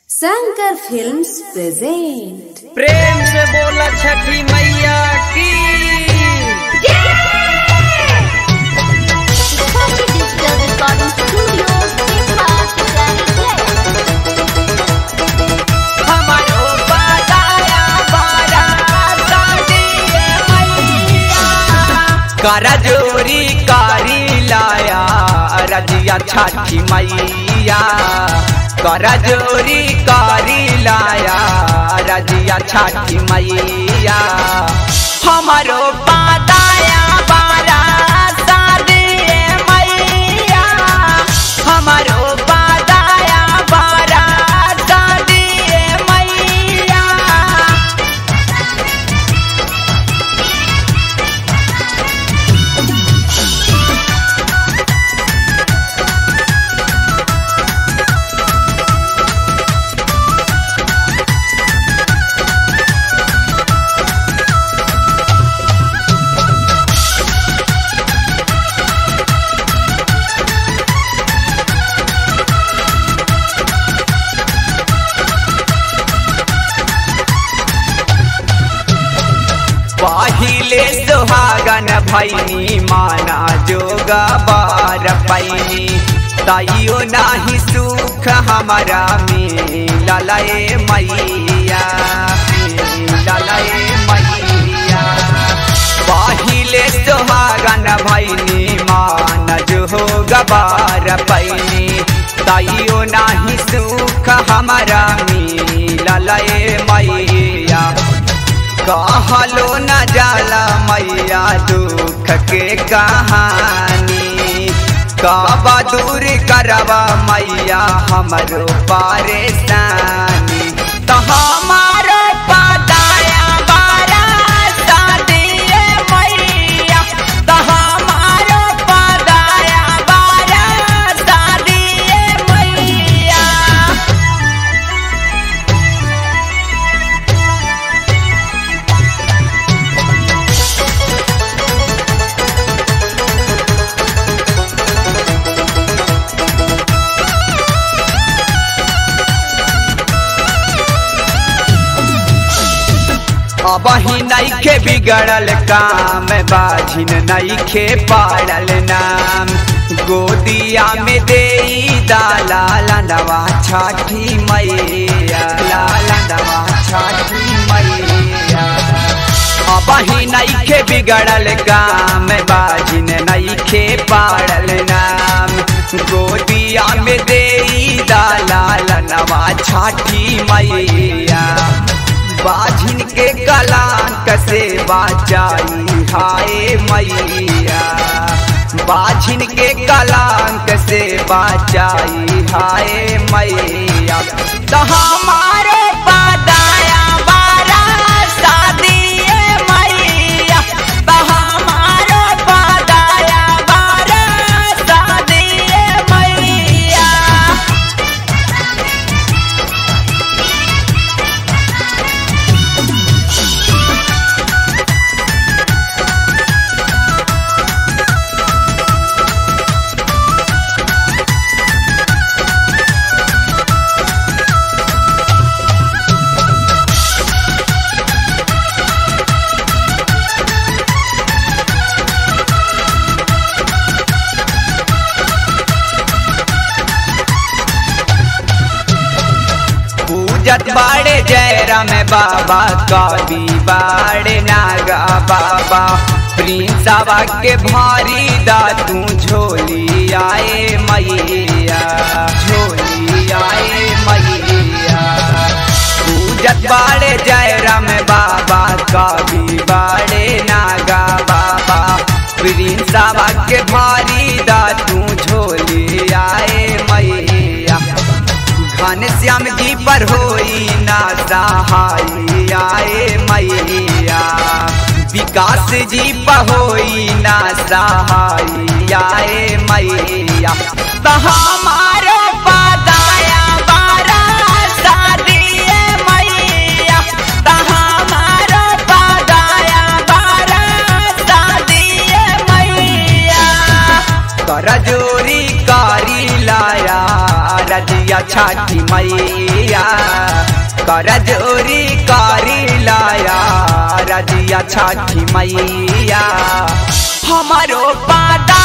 Shankar films present प्रेम से बोला छठी मैया की Digital Recording Studio, Pippa, हमारो बादाया बारा सादिए मैया करा जोरी कारी लाया रजिया छठी मैया करा जोरी कारी लाया रजिया छठी मैया हमारो बादाया बारा सादिए मैया हमारो बादाया बारा सादिए मैया पहिले सुहागन भैनी माना जोगा बार पैनी ताइयो नाही सुख हमारा मिललए मैया मिललए मैया पहिले सुहागन भैनी मान जोगा बार पैनी ताइयो नाही सुख हमारा मिललए मैया कहलो न जाला मैया दुख के कहानी काबा दूर करवा मैया हमरो परेशानी तो हमारो पदाया बारा सादिए मैया तो हमारो पदाया बारा सादिए मैया अब ही नईखे बिगड़ल काम बाझिन नईखे पाड़ल नाम गोदिया में दे दाला लंदवा छठी मैया लालंदवा छठी मैया अब ही नईखे बिगड़ल काम बाझिन नईखे पाड़ल नाम गोदिया में दे दाला लंदवा छठी मैया बाझिन के कलांक से बाचाई हाय मैया बाझिन के कलांक से बाचाई हाय मैया तो हमारे पदाया बारा सादिए मैया तो हमारे पदाया बारा सादिए मैया पूजत बाड़े जयराम बाबा कवि बाड़े नागा बाबा प्रिंसवा के भारी दा तू झोली आए मैया झोली आए मैया पूजत बाड़े जयराम बाबा कवि बाड़े नागा बाबा प्रिंसवा के भारी दा तू झोली आए मैया घन श्याम जी पर होई ना सहाय आए मैया विकास जी पर होई ना सहाय आए मैया तो हमारो पदाया बारा सादिए मैया तो हमारो पदाया बारा सादिए मैया कर जोरी कारी लाया रजिया छठी मैया मैया कर जोरी करी लाया रजिया छठी मैया हमारो पादा